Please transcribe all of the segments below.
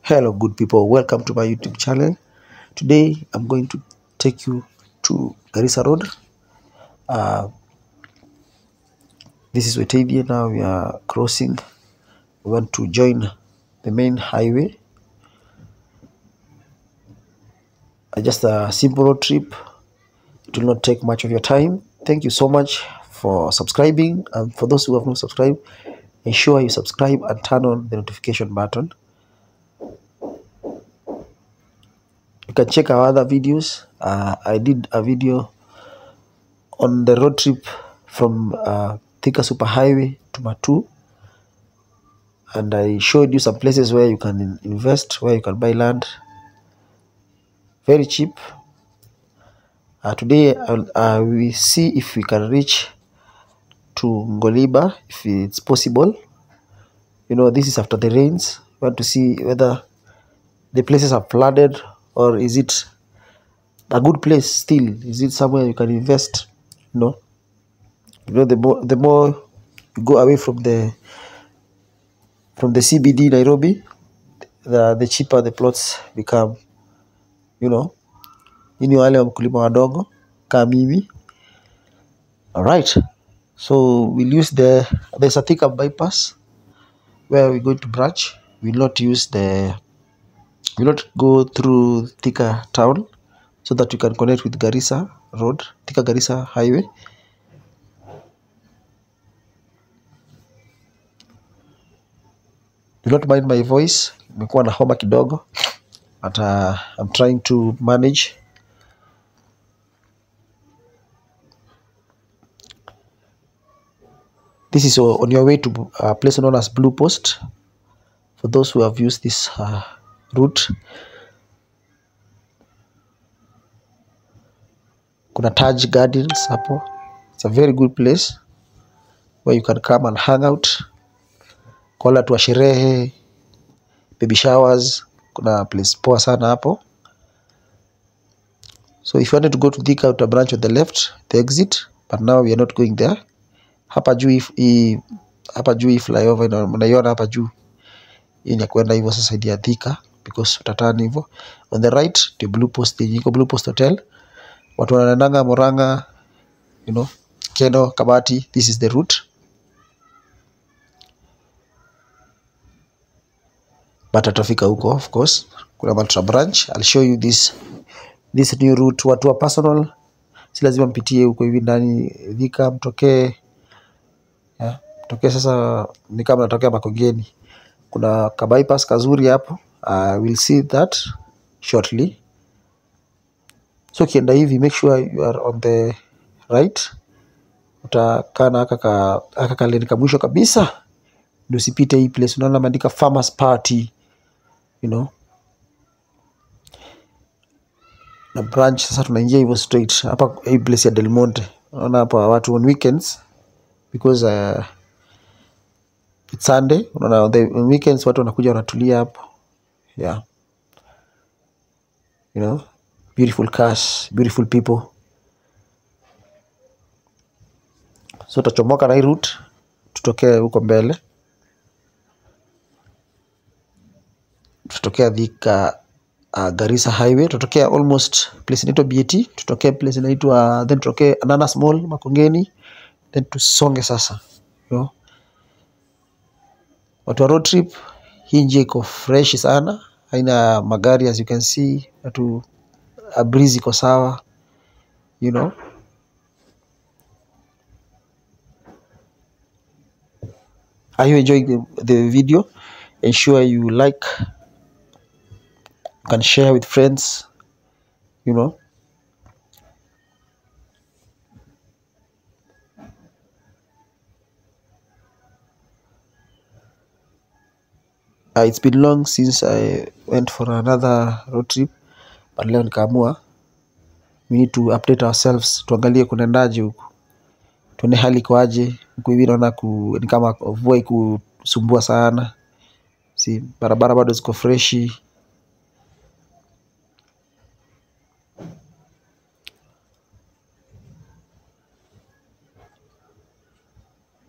Hello, good people. Welcome to my YouTube channel. Today, I'm going to take you to Garissa Road. Uh, this is Wetavia. Now we are crossing. We want to join the main highway. Uh, just a simple road trip. It will not take much of your time. Thank you so much for subscribing. And for those who have not subscribed, ensure you subscribe and turn on the notification button. You can check our other videos. Uh, I did a video on the road trip from uh, Thika Superhighway to Matu, and I showed you some places where you can in- invest, where you can buy land very cheap. Uh, today, I'll, uh, we see if we can reach to Ngoliba, if it's possible. You know, this is after the rains. We want to see whether the places are flooded or is it a good place still? Is it somewhere you can invest? You know, you know the more the more you go away from the from the CBD Nairobi, the the cheaper the plots become. You know, hii ni wale wa mkulima wadogo kama mimi. Alright, so we'll use the there's a Thika bypass where we're going to branch. We'll not use the we'll not go through Thika town so that we can connect with Garissa Road, Thika Garissa Highway. Do not mind my voice, nimekuwa na homa kidogo but uh, I'm trying to manage. This is o- on your way to a place known as Blue Post. For those who have used this uh, route, kuna Taj Gardens hapo. It's a very good place where you can come and hang out. Kwa wale watu wa sherehe, baby showers, kuna place poa sana hapo. So if you wanted to go to Thika, uta branch on the left, the exit, but now we are not going there. Hapa juu hii- hii hapa juu hii flyover ina- unaiona hapa juu hii ni ya kwenda hivyo sasa idi ya Thika because utatani hivyo. On the right ndio Blue Post yenye iko Blue Post Hotel. Watu wanaendanga Murang'a, you know, Keno, Kabati, this is the route. But atafika huko of course. Kuna Maltra branch. I'll show you this this new route. Watu wa personal si lazima mpitie huko hivi ndani Thika, mtokee yeah. Mtokee sasa ni kama natokea Makongeni. Kuna ka bypass kazuri hapo. Uh, we'll see that shortly. So ukienda hivi make sure you are on the right. Utakaa na aka ka aka kaleni ka mwisho kabisa ndio usipite hii place. Unaona ameandika farmers party, you know. Na branch sasa tunaingia hivyo straight hapa hii place ya Del Monte. Unaona hapa watu on weekends because uh, it's Sunday. Unaona on the on weekends watu wanakuja wanatulia hapo. Yeah, you know, beautiful cars, beautiful people. So tutachomoka na hii route tutokee huko mbele. Tutatokea Thika uh, Garissa Highway, tutatokea almost place inaitwa BAT, tutokee place inaitwa then tutokee Ananas Mall Makongeni, then tusonge sasa. You know, watu wa road trip, hii njia iko fresh sana, haina magari as you can see, watu a breeze iko sawa, you know. Are you enjoying the, the video? Ensure you like, you can share with friends, you know. Uh, it's been long since I went for another road trip, but leo nikaamua we need to update ourselves, tuangalie kunaendaje huku, tuone hali ikoaje huku hivi. Naona ku, ni kama mvua ikusumbua sana, si barabara bado ziko freshi.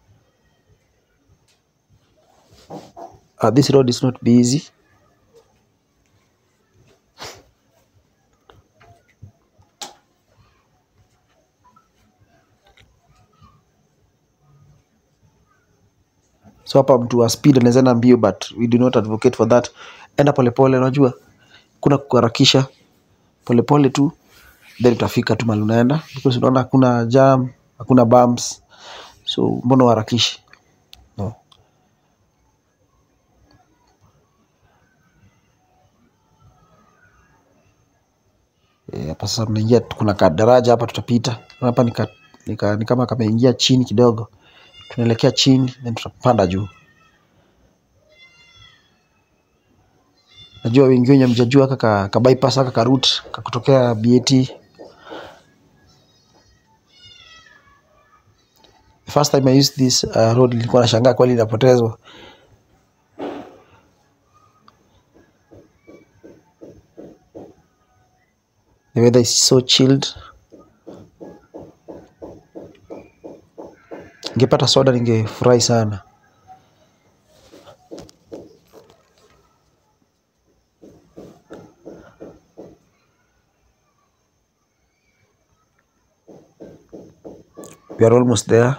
Uh, this road is not busy so hapa mtu wa speed anaweza enda mbio but we do not advocate for that enda polepole unajua kuna kuharakisha polepole tu then utafika tu mahali unaenda because unaona hakuna jam hakuna bumps so mbona uharakishi no. Eh, hapa sasa tunaingia kuna kadaraja hapa tutapita hapa ni, ka, ni, ka, ni kama kameingia chini kidogo tunaelekea chini then tutapanda juu najua wengi wenye mjajua kaka ka bypass aka ka route kakutokea BAT the first time I used this uh, road nilikuwa nashangaa kweli inapotezwa the weather is so chilled ningepata soda ningefurahi sana we are almost there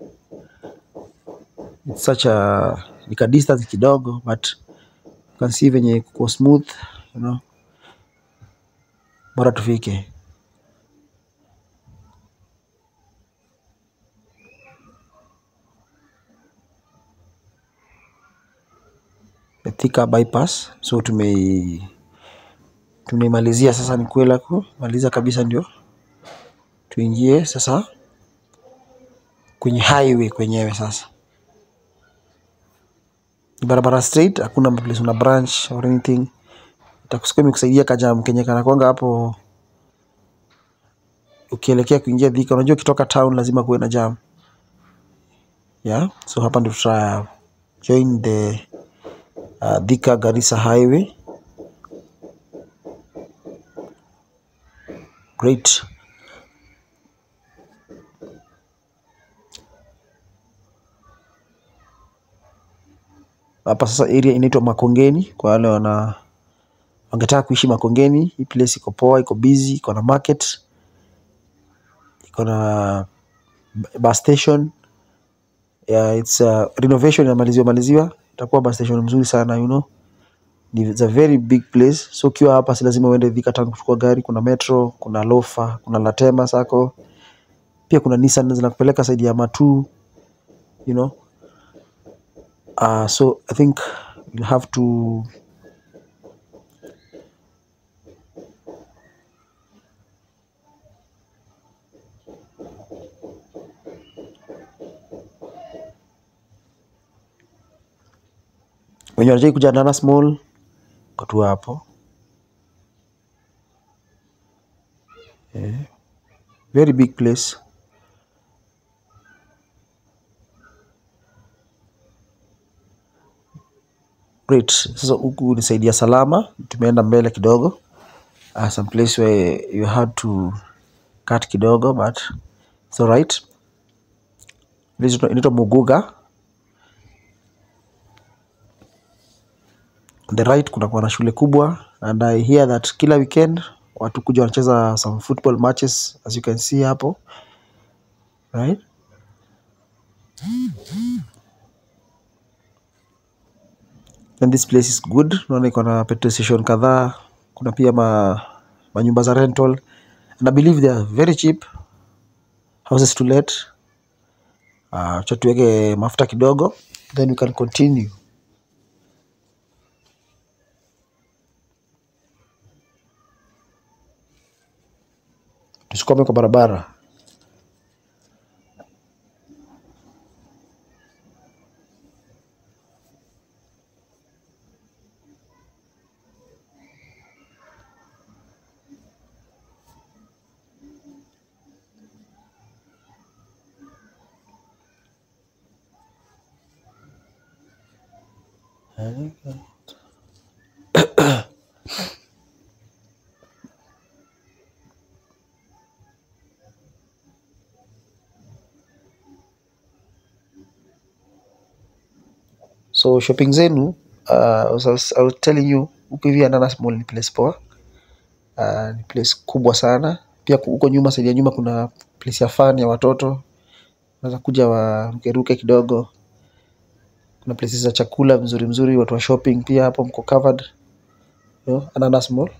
it's such a nika distance kidogo but you can see venye kuko smooth you know bora tufike the Thika bypass so tume tumeimalizia sasa ni kwela kumaliza kabisa ndio tuingie sasa kwenye highway kwenyewe sasa ni barabara straight hakuna place una branch or anything itakusukuma ikusaidia kajam kenye kanakwanga hapo ukielekea kuingia Thika unajua ukitoka town lazima kuwe na jam yeah so hapa ndio tuta join the uh, Thika Garissa highway great hapa sasa area inaitwa Makongeni kwa wale wana wangetaka kuishi Makongeni. Hii place iko poa, iko busy, iko na market, iko na bus station yeah, it's uh, renovation inamaliziwa maliziwa, itakuwa bus station mzuri sana you know. Ni it's a very big place, so ukiwa hapa si lazima uende Thika Town kuchukua gari. Kuna metro, kuna lofa, kuna Latema Sacco, pia kuna Nissan zinakupeleka saidi ya Matu you know. Uh, so I think we'll have to wenye wanataka kuja Nana Small kwa tu hapo eh, very big place. Great. Sasa huku nisaidia salama, tumeenda mbele kidogo uh, some place where you had to cut kidogo but it's alright. This is- inaitwa Muguga. On the right kuna kuwa na shule kubwa and I hear that kila weekend watu kuja wanacheza some football matches as you can see hapo right? And this place is good. Naona iko na petrol station kadhaa. Kuna pia ma manyumba za rental and I believe they are very cheap houses to let. Uh, cha tuweke mafuta kidogo then we can continue. Tusikwame kwa barabara. So shopping zenu uh, as I was, I was telling you huku hivi Ananas Mall ni place poa. Uh, ni place kubwa sana. Pia ku- huko nyuma, side ya nyuma kuna place ya fun ya watoto, unaweza kuja warukeruke kidogo. kuna places za chakula mzuri mzuri watu wa shopping pia hapo mko covered you know, ananas mall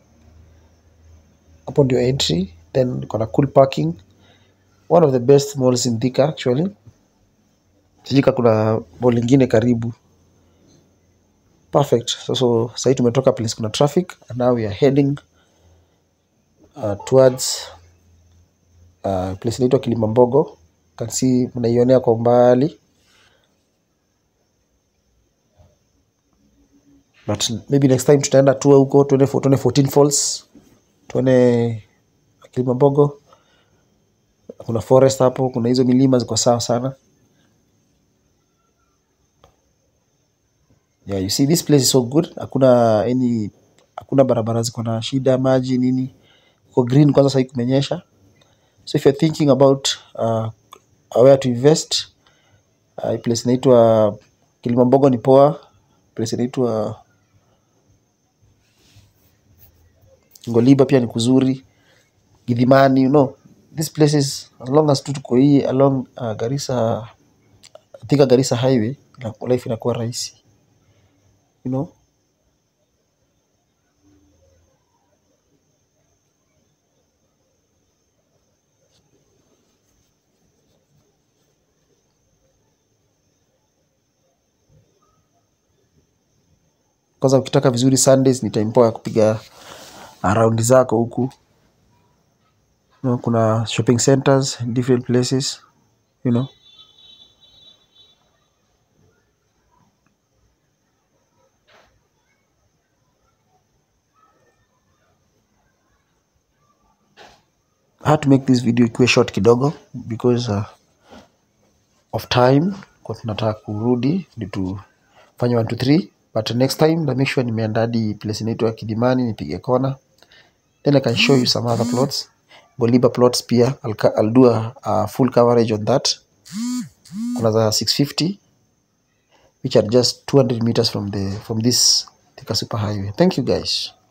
hapo ndio entry then kuna cool parking one of the best malls in Thika actually sijui kama kuna mall ingine karibu perfect so, so sahii tumetoka place kuna traffic and now we are heading uh, towards uh, place inaitwa Kilimambogo can see mnaionea kwa umbali but maybe next time tutaenda tour huko tuone fo- tuone 14 falls tuone Kilimambogo kuna forest hapo kuna hizo milima ziko sawa sana yeah you see this place is so good hakuna any hakuna barabara ziko na shida maji nini uko green kwanza sahii kumenyesha so if you're thinking about uh, where to invest uh, place inaitwa Kilimambogo ni poa place inaitwa Ngoliba pia ni kuzuri Gidhimani you know these places as long as tu tuko hii along uh, Garissa Thika Garissa highway ina- life inakuwa rahisi you know kwanza ukitaka vizuri Sundays ni time poa ya kupiga around zako huku you know, kuna shopping centers in different places you know I had to make this video ikuwe short kidogo because uh, of time kwa tunataka kurudi ndi tufanye 1 2 3 but next time na make sure nimeandaa hadi place inaitwa Kidimani nipige kona then I can show you some other plots Goliba plots pia I'll, ca- I'll do a, a full coverage on that kuna za 650 which are just 200 meters from the from this Thika super highway thank you guys